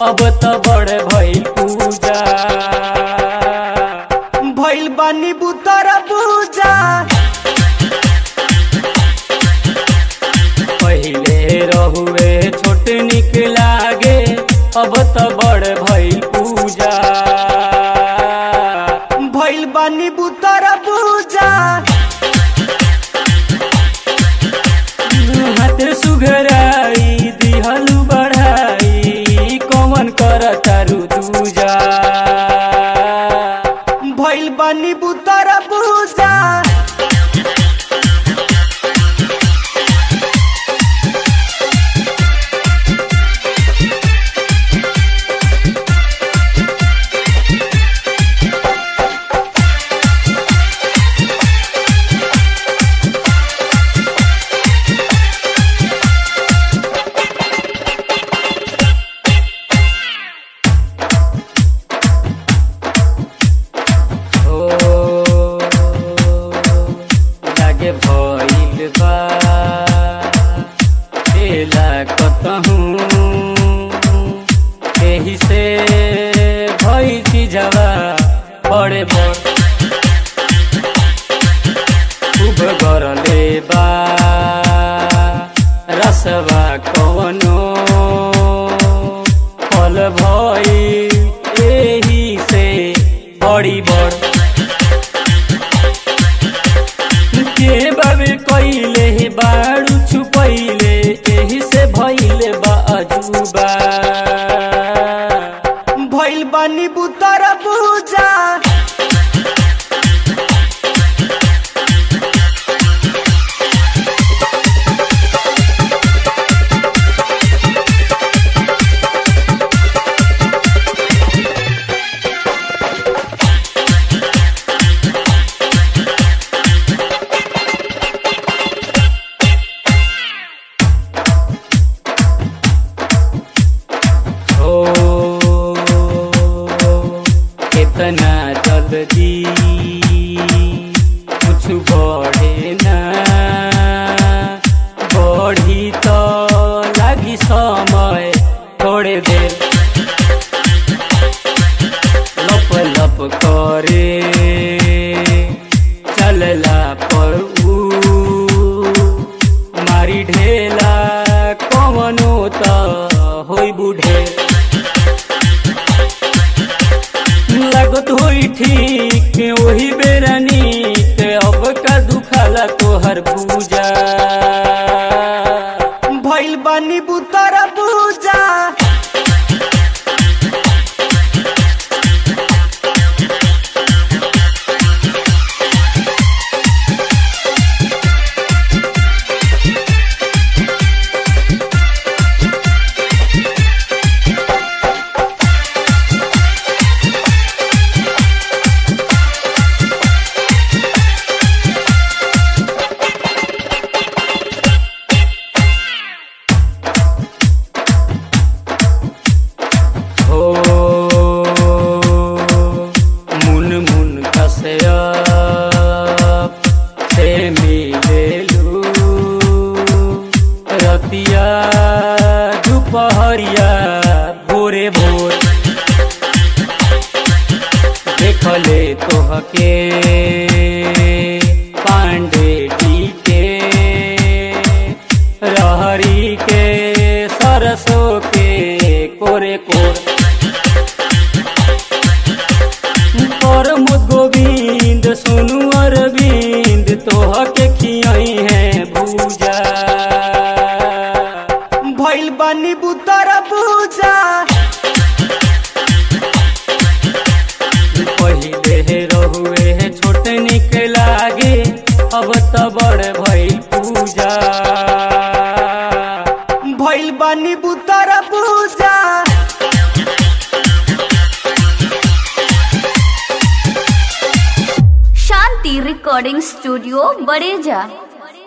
अब त बड़ भइल पूजा भइल बानी बुतर पूजा पहिले रहुए छोट निक लागे अब त बड़ भइल पूजा भइल बानी बुतर पूजा हाथ सुघराई दिहलु बढ़ाई कौन कर तारू दूजा भइल बानी बुतर पूजा ओ लागे भइल बा तेला कतहूँ एही से भई चीजवा बड़े बड़ खूब गरले बा रसवा कवनो फल भई एही से बड़ी बड़ के बाबे कइले हे बाड़ू छुपैले एही से भइले बा अजूबा भइल बानी बुतर पूजा ओ कितना जल्दी कुछ बढ़े ना बढ़ी तो लगी समय थोड़े देर लप लप करे चलला पर ऊ मारी ढेला कवनो त होई बुढ़े लागत होई ठीक वही बेरा नीक अब का दुखाला तोहर पूजा भइल बानी बुतर पूजा हो मुन मुन कसया से मिलेलू रतिया दुपहरिया भोरे भोर देखले तोहके पांडे जी के रहरी के सरसों के कोरे कोर पर मुद गोविंद सोनू अरविंद तोहके खियाई है भूजा भइल बानी बुतर पूजा पहिले रहुए छोट निक लागे अब त बड़ भइल पूजा भइल बानी बुतर पूजा शांति रिकॉर्डिंग स्टूडियो बड़ेजा